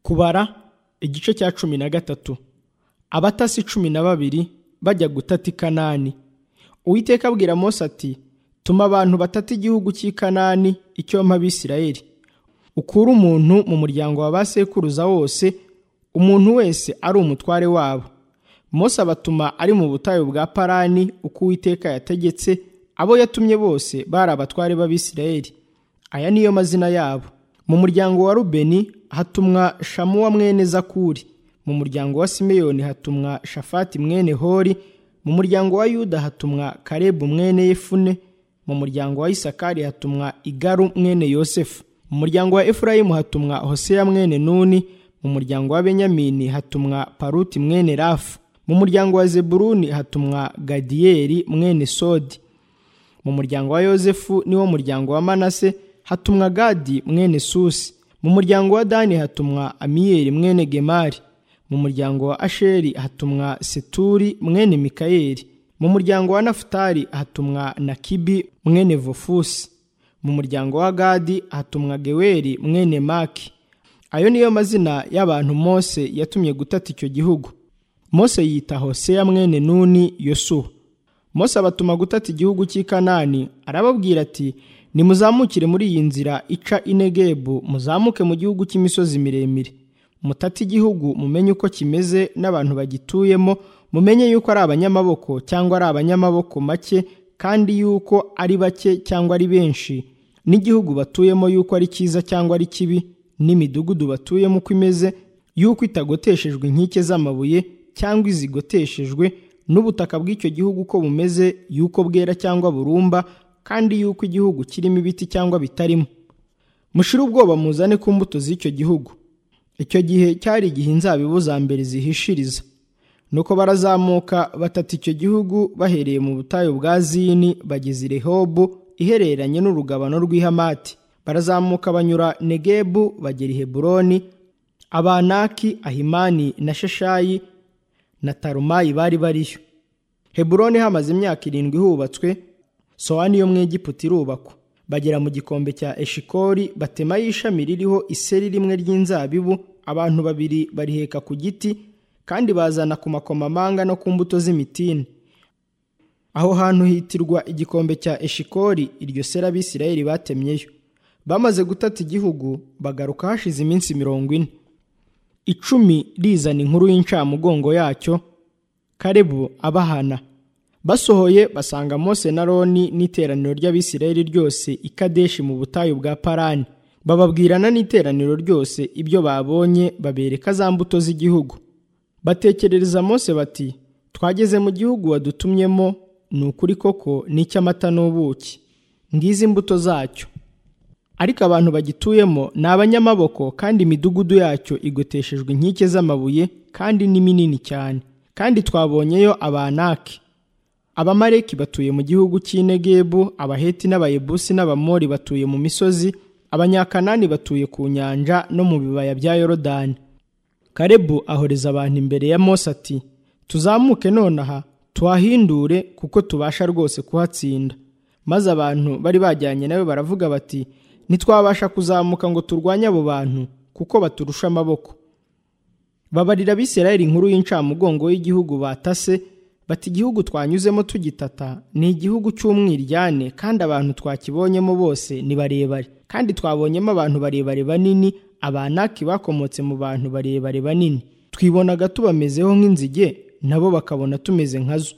kubara igice cya cumi na gatatu abatasi cumi na babiri bajya gutata i kanani uwiteka abwira mose ati tuma abantu batata igihugu cy'i kanani icyo mpa abisirayeli ukure umuntu mu muryango wa ba sekuruza wose umuntu wese ari umutware wabo mose abatuma ari mu butayu bwa parani uko uwiteka yategetse abo yatumye bose bari abatware b'abisirayeli aya niyo mazina yabo mu muryango wa rubeni hatumwa shamuwa mwene zakuri mu muryango wa simeyoni hatumwa shafati mwene hori mu muryango wa yuda hatumwa karebu mwene yefune mu muryango wa isakari hatumwa igaru mwene yosefu mu muryango wa efurayimu hatumwa hoseya mwene nuni mu muryango wa benyamini hatumwa paruti mwene rafu mu muryango wa zeburuni hatumwa gadiyeli mwene sodi mu muryango wa yozefu niwo muryango wa manase hatumwa gadi mwene susi mu muryango wa dani hatumwa amiyeli mwene gemari mu muryango wa asheri hatumwa seturi mwene mikayeli mu muryango wa nafutali hatumwa nakibi mwene vofusi mu muryango wa gadi hatumwa geweri mwene maki ayo niyo mazina y'abantu mose yatumye gutata icyo gihugu mose yita hoseya mwene nuni yosuwa mose abatuma gutata igihugu cy'i kanani arababwira ati nimuzamukire muri iyi nzira ica inegebu muzamuke mu gihugu cy'imisozi miremire mutate igihugu mumenye uko kimeze n'abantu bagituyemo mumenye yuko ari abanyamaboko cyangwa ari abanyamaboko make kandi yuko ari bake cyangwa ari benshi n'igihugu batuyemo yuko ari cyiza cyangwa ari kibi n'imidugudu batuyemo uko imeze yuko itagoteshejwe inkike z'amabuye cyangwa izigoteshejwe n'ubutaka bw'icyo gihugu uko bumeze yuko bwera cyangwa burumba kandi yuko igihugu kirimo ibiti cyangwa bitarimo mushire ubwoba muzane ku mbuto z'icyo gihugu icyo gihe cyari igihe inzabibu za mbere zihishiriza nuko barazamuka batata icyo gihugu bahereye mu butayu bwa zini bageze i rehobu ihereranye n'urugabano rw'ihamati barazamuka banyura negebu bagera i heburoni abanaki ahimani na sheshayi na tarumayi bari bariyo heburoni hamaze imyaka irindwi hubatswe sowa niyo mwegiputa irubakwa bagera mu gikombe cya eshikori batemayo ishami ririho iseri rimwe ry'inzabibu abantu babiri bariheka ku giti kandi bazana ku makomamanga no ku mbuto z'imitini aho hantu hitirwa igikombe cya eshikori iryo seri abisirayeli batemyeyo bamaze gutata igihugu bagaruka hashize iminsi mirongo ine icumi rizana inkuru y'incamugongo yacyo karebu abahana basohoye basanga mose na roni n'iteraniro ry'abisirayeli ryose i kadeshi mu butayu bwa parani bababwirana n'iteraniro ryose ibyo babonye babereka za mbuto z'igihugu batekerereza mose bati twageze mu gihugu wadutumyemo ni ukuri koko n'icy'amata n'ubuki ngizi imbuto zacyo ariko abantu bagituyemo ni abanyamaboko kandi imidugudu yacyo igoteshejwe inkike z'amabuye kandi ni minini cyane kandi twabonyeyo abanaki abamareki batuye mu gihugu cy'inegebu abaheti n'abayebusi n'abamori batuye mu misozi abanyakanani batuye ku nyanja no mu bibaya bya yorodani karebu ahoreza abantu imbere ya mose ati tuzamuke nonaha tuhahindure kuko tubasha rwose kuhatsinda maze abantu bari bajyanye nawe baravuga bati ntitwabasha kuzamuka ngo turwanye abo bantu kuko baturusha amaboko babarira abisirayeli inkuru y'incamugongo y'igihugu batase bati igihugu twanyuzemo tugitata ni igihugu cy'umwiryane kandi abantu twakibonyemo bose ni barebare kandi twabonyemo abantu barebare banini abanaki bakomotse mu bantu barebare banini twibonaga tubamezeho nk'inzige nabo bakabona tumeze nka zo